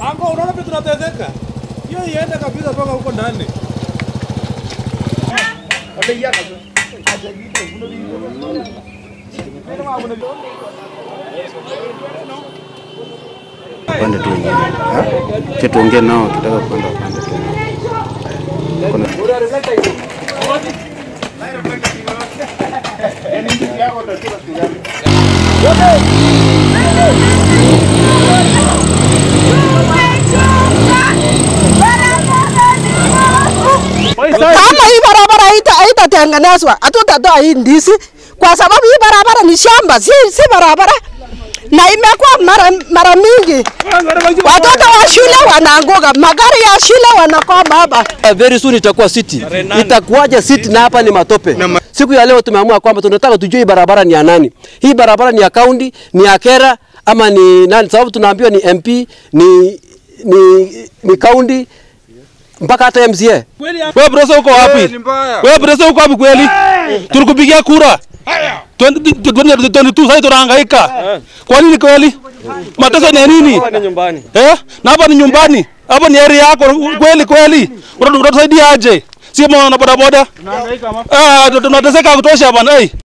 Ango, unaona vile tunateseka? Hiyo iende kabisa mpaka huko ndani. Upande tu wengine. Ha? Che tuongee nao tutaka kwenda upande tu. Kuna Kama hii barabara haita- haitatengenezwa hatutatoa hii ndizi kwa sababu hii barabara ni shamba, si, si barabara na imekuwa mara, mara mingi watoto wa shule wanaanguka, magari ya shule wanakwama hapa. Very soon itakuwa city. Itakuwaje city na hapa ni matope? Siku ya leo tumeamua kwamba tunataka tujue hii barabara ni ya nani. Hii barabara ni ya county, ni ya Kera ama ni nani? Sababu tunaambiwa ni MP, ni ni ni county mpaka hata MCA. Wewe brother uko wapi? Wewe brother uko wapi kweli? Tulikupigia kura. 2022 sasa tunahangaika. Kwa nini kweli? Mateso ni ya nini? Ni nyumbani. Eh? Na hapa ni nyumbani. Hapa ni area yako kweli kweli. Unatusaidia aje? Si mwana bodaboda? Tunahangaika. Ah, tunateseka kutosha bwana. Eh.